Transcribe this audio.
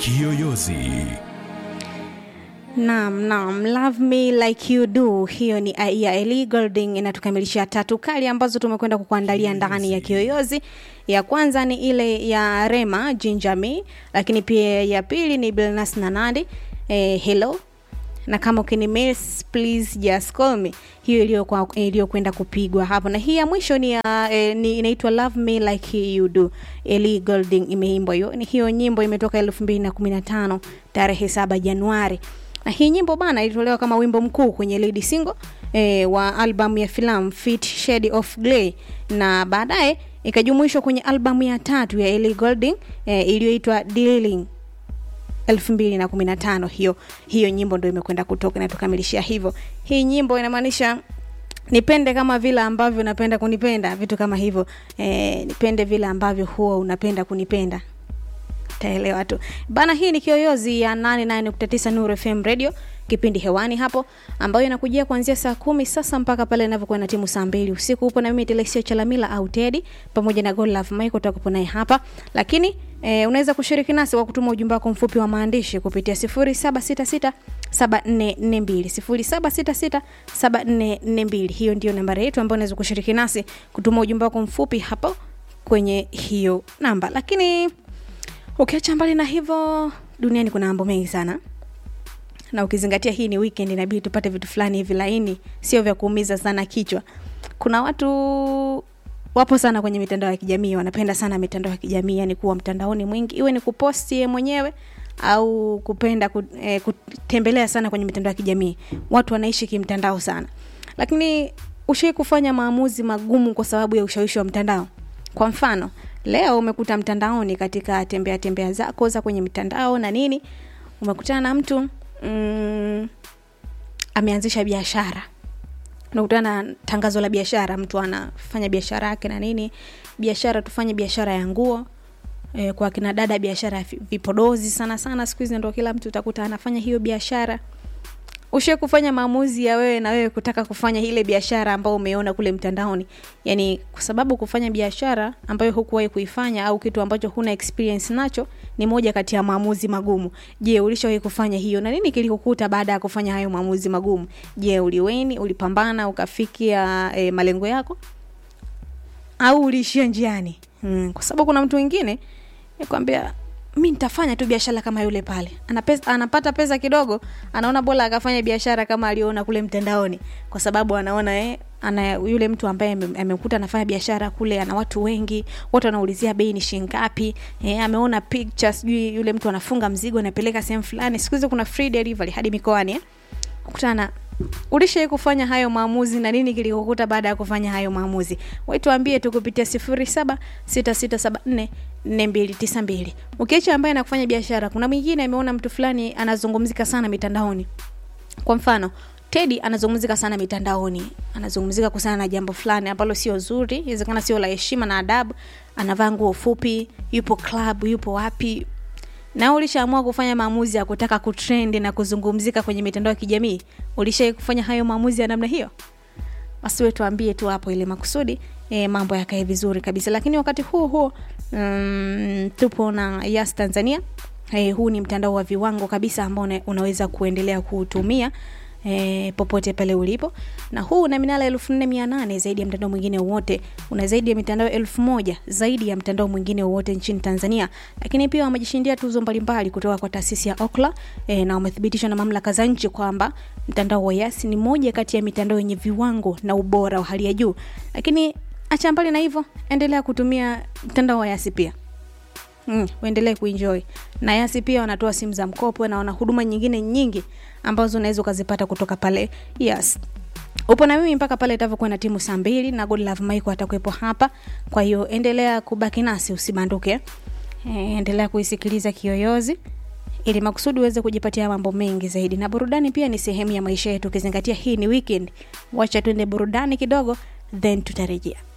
Kiyoyozi. Naam, naam, love me like you do. Hiyo ni ya Ellie Goulding inatukamilishia tatu kali ambazo tumekwenda kukuandalia ndani ya Kiyoyozi. Ya kwanza ni ile ya Rema Ginger Me, lakini pia ya pili ni Billnass na Nandi eh, hello na kama ukini miss please just call me hiyo iliyokuwa iliyokwenda kupigwa hapo na hii ya mwisho ni, ya, eh, ni inaitwa love me like you do Ellie Goulding imeimbwa hiyo ni hiyo nyimbo imetoka elfu mbili na kumi na tano tarehe saba Januari na hii nyimbo bana ilitolewa kama wimbo mkuu kwenye lead single eh, wa albamu ya filamu Fit Shade of Grey na baadaye ikajumuishwa kwenye albamu ya tatu ya Ellie Goulding eh, iliyoitwa Dealing elfu mbili na kumi na tano hiyo hiyo nyimbo ndo imekwenda kutoka na tukamilishia hivyo hii nyimbo inamaanisha nipende kama vile ambavyo unapenda kunipenda vitu kama hivyo e, nipende vile ambavyo huwa unapenda kunipenda taelewa tu bana hii ni kiyoyozi ya 89 Nuru FM radio kipindi hewani hapo ambayo inakujia kuanzia saa kumi sasa mpaka pale inavyokuwa na timu saa mbili usiku upo na mimi Telesia Chalamila au Teddy pamoja na Godlove Michael tutakupo naye hapa lakini e, unaweza kushiriki nasi kwa kutuma ujumbe wako mfupi wa maandishi kupitia 0766 7442 0766 hiyo ndio nambari yetu ambayo unaweza kushiriki nasi kutuma ujumbe wako mfupi hapo kwenye hiyo namba lakini ukiacha mbali na hivyo duniani kuna mambo mengi sana na ukizingatia hii ni weekend inabidi tupate vitu fulani hivi laini sio vya kuumiza sana kichwa kuna watu wapo sana kwenye mitandao ya kijamii wanapenda sana mitandao ya kijamii yani kuwa mtandaoni mwingi iwe ni kuposti ye mwenyewe au kupenda ku, eh, kutembelea sana kwenye mitandao ya kijamii watu wanaishi kimtandao sana lakini ushai kufanya maamuzi magumu kwa sababu ya ushawishi wa mtandao kwa mfano leo umekuta mtandaoni katika tembea tembea zako za kwenye mitandao na nini umekutana na mtu mm, ameanzisha biashara unakutana na tangazo la biashara mtu anafanya biashara yake na nini biashara tufanye biashara ya nguo e, kwa kina dada biashara ya vipodozi sana sana siku hizi ndo kila mtu utakuta anafanya hiyo biashara ushe kufanya maamuzi ya wewe na wewe kutaka kufanya ile biashara ambayo umeona kule mtandaoni yani kwa sababu kufanya biashara ambayo hukuwahi kuifanya au kitu ambacho huna experience nacho ni moja kati ya maamuzi magumu je ulishawahi kufanya hiyo na nini kilikukuta baada ya kufanya hayo maamuzi magumu je uliweni ulipambana ukafikia e, malengo yako au uliishia njiani hmm, kwa sababu kuna mtu mwingine kwambia mi nitafanya tu biashara kama yule pale ana pesa, anapata pesa kidogo anaona bora akafanya biashara kama aliona kule mtandaoni kwa sababu anaona eh, ana yule mtu ambaye amekuta anafanya biashara kule ana watu wengi watu wanaulizia bei ni shingapi eh, ameona picture sijui yule mtu anafunga mzigo anapeleka sehemu fulani siku hizi kuna free delivery hadi mikoani eh? kutana ulishai kufanya hayo maamuzi na nini kilikukuta baada ya kufanya hayo maamuzi waituambie tu kupitia sifuri saba sita sita saba nne nne mbili tisa mbili ukiacha ambaye anakufanya biashara kuna mwingine ameona mtu fulani anazungumzika sana mitandaoni kwa mfano tedi anazungumzika sana mitandaoni anazungumzika kuhusiana na jambo fulani ambalo sio zuri inawezekana sio la heshima na adabu anavaa nguo fupi yupo club yupo wapi na ulishaamua kufanya maamuzi ya kutaka kutrend na kuzungumzika kwenye mitandao ya kijamii ulishai kufanya hayo maamuzi ya namna hiyo basi we tuambie tu hapo ile makusudi e, mambo yakae vizuri kabisa lakini wakati huo huo um, tupo na yas tanzania e, huu ni mtandao wa viwango kabisa ambao unaweza kuendelea kuutumia e, popote pale ulipo na huu una minala elfu nne mia nane zaidi ya mtandao mwingine wowote una zaidi ya mitandao elfu moja zaidi ya mtandao mwingine wowote nchini tanzania lakini pia wamejishindia tuzo mbalimbali kutoka kwa taasisi ya okla e, na wamethibitishwa na mamlaka za nchi kwamba mtandao wa yasi ni moja kati ya mitandao yenye viwango na ubora wa hali ya juu lakini acha mbali na hivyo endelea kutumia mtandao wa yasi pia mm, uendelee kuenjoy na yasi pia wanatoa simu za mkopo na wana huduma nyingine nyingi ambazo unaweza ukazipata kutoka pale yes upo na mimi mpaka pale itavyokuwa na timu saa mbili na godlove maiko atakuwepo hapa kwa hiyo endelea kubaki nasi usibanduke e, endelea kuisikiliza kiyoyozi ili makusudi uweze kujipatia mambo mengi zaidi na burudani pia ni sehemu ya maisha yetu ukizingatia hii ni weekend wacha tuende burudani kidogo then tutarejea